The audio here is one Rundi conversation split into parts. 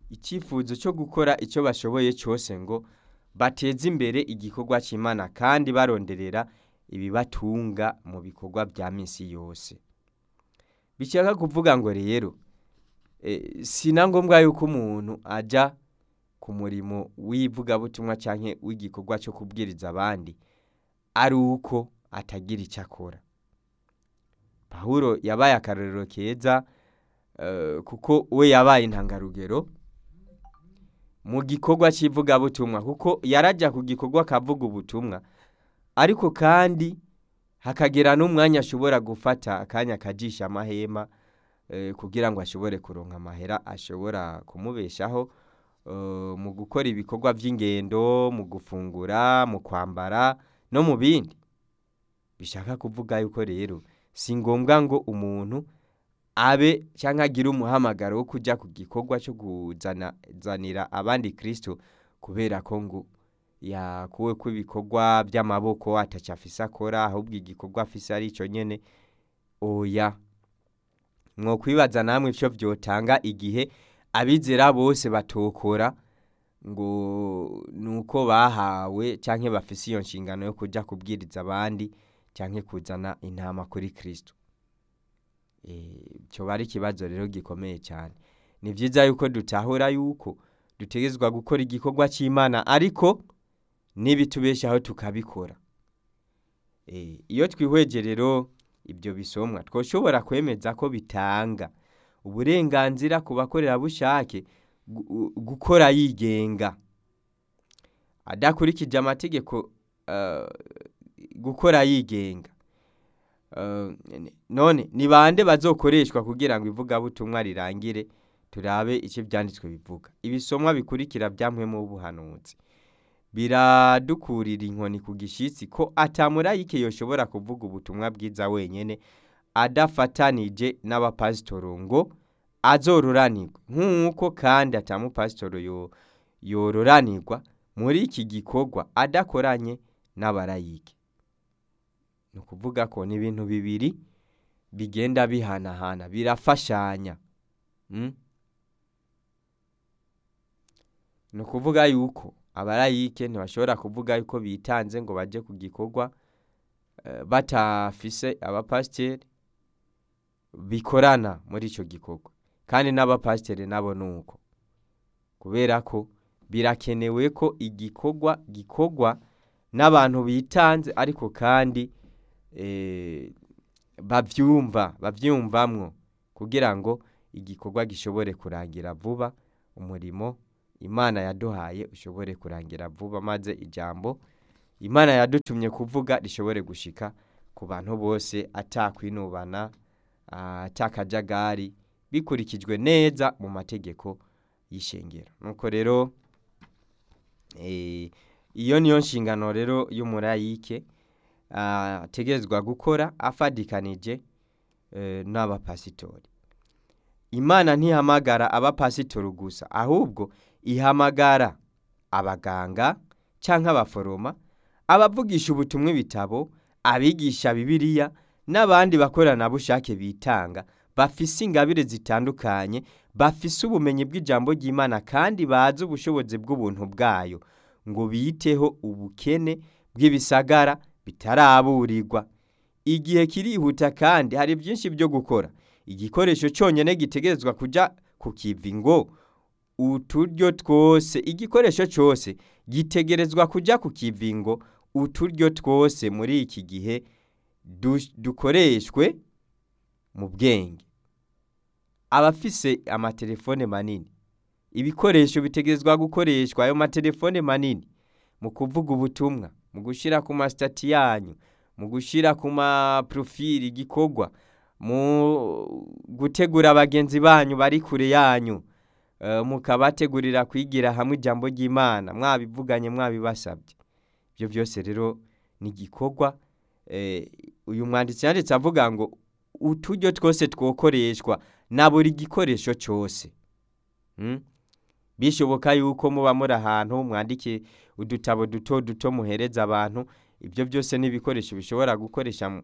icyifuzo cyo gukora icyo bashoboye cyose ngo bateze imbere igikorwa cy'imana kandi baronderera ibibatunga mu bikorwa bya minsi yose bishaka kuvuga ngo rero si na ngombwa yuko umuntu ajya ku murimo w'ivugabutumwa cyangwa w'igikorwa cyo kubwiriza abandi ari uko atagira icyo akora pahuro yabaye akarorero keza kuko we yabaye intangarugero mu gikorwa cy'ivugabutumwa kuko yarajya ku gikorwa akavuga ubutumwa ariko kandi hakagera n'umwanya ashobora gufata akanya akajisha amahema kugira ngo ashobore kuronka amahera ashobora kumubeshaho mu gukora ibikorwa by'ingendo mu gufungura mu kwambara no mu bindi bishaka kuvuga yuko rero si ngombwa ngo umuntu abe cyangwa agire umuhamagaro wo kujya ku gikorwa cyo kuzanira abandi kirisito kubera ko ngo yakuwe ko ibikorwa by'amaboko atacafise akora ahubwo igikorwa afise ari icyo nyine oya mwo kwibaza namwe icyo byotanga igihe abizera bose batokora ngo ni uko bahawe cyangwa bafise iyo nshingano yo kujya kubwiriza abandi cyangwa kuzana intama kuri kirisito cyo ari ikibazo rero gikomeye cyane ni byiza yuko dutahura yuko dutegezwa gukora igikorwa cy'imana ariko n'ibitubeshaho tukabikora iyo twihweje rero ibyo bisomwa twashobora kwemeza ko bitanga uburenganzira ku bakorerabushake gukora yigenga adakurikije amategeko gukora yigenga none ni bande bazokoreshwa kugira ngo ivugabutumwa rirangire turabe icyo byanditswe bivuga ibisomwa bikurikira byamwemo ubuhanuzi biradukurira inkoni ku gishyitsi ko atamurayike yoshobora kuvuga ubutumwa bwiza wenyine adafatanije n'abapasitoro ngo azororanirwe nk'uko kandi atamupasitoro yororanirwa muri iki gikorwa adakoranye n'abarayike ni ukuvuga ko ni ibintu bibiri bigenda bihanahana birafashanya ni ukuvuga yuko abarayike ntibashobora kuvuga yuko bitanze ngo bajye ku gikorwa batafise abapasiteri bikorana muri icyo gikorwa kandi n'abapasiteri nabo ni uko kubera ko birakenewe ko igikorwa gikorwa n'abantu bitanze ariko kandi babyumva babyumvamwo kugira ngo igikorwa gishobore kurangira vuba umurimo imana yaduhaye ushobore kurangira vuba maze ijambo imana yadutumye kuvuga rishobore gushika ku bantu bose atakwinubana atakajagari bikurikijwe neza mu mategeko y'ishengero nuko rero iyo niyo nshingano rero y'umurayike ategerezwa gukora afadikanije n'abapasitori imana ntihamagara abapasitori gusa ahubwo ihamagara abaganga cyangwa abaforoma abavugisha ubutumwa ibitabo abigisha bibiliya n'abandi bakoranabushake bitanga bafise ingabire zitandukanye bafise ubumenyi bw'ijambo ry'imana kandi bazi ubushobozi bw'ubuntu bwayo ngo biteho ubukene bw'ibisagara bitaraburirwa igihe kirihuta kandi hari byinshi byo gukora igikoresho cyonyine gitegerezwa kujya ku kivi ngo uturyo twose igikoresho cyose gitegerezwa kujya ku kivi ngo uturyo twose muri iki gihe dukoreshwe mu bwenge abafise amatelefone manini ibikoresho bitegerezwa gukoreshwa ayo matelefone manini mu kuvuga ubutumwa mu gushyira ku masitati yanyu mu gushyira ku maprofili igikorwa mu gutegura bagenzi banyu bari kure yanyu mukabategurira kwigira hamwe ijambo ry'imana mwabivuganye mwabibasabye ibyo byose rero ni igikorwa uyu mwanditsi yanditse avuga ngo uturyo twose twokoreshwa na buri gikoresho cyose bishoboka yuko muba muri ahantu mwandike udutabo duto duto muhereza abantu ibyo byose ni ibikoresho bishobora gukoresha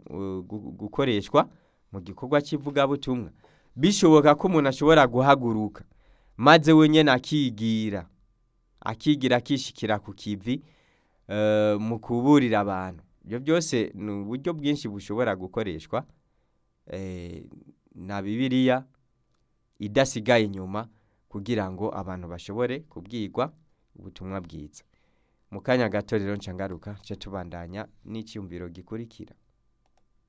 gukoreshwa mu gikorwa cy'ivugabutumwa bishoboka ko umuntu ashobora guhaguruka maze wenyine akigira akigira akishikira ku kivi eh, mu kuburira abantu ibyo byose ni uburyo bwinshi bushobora gukoreshwa eh, na bibiliya idasigaye inyuma kugira ngo abantu bashobore kubwirwa ubutumwa bwiza mu kanya gato rero nca ngaruka nce tubandanya n'icyumviro gikurikira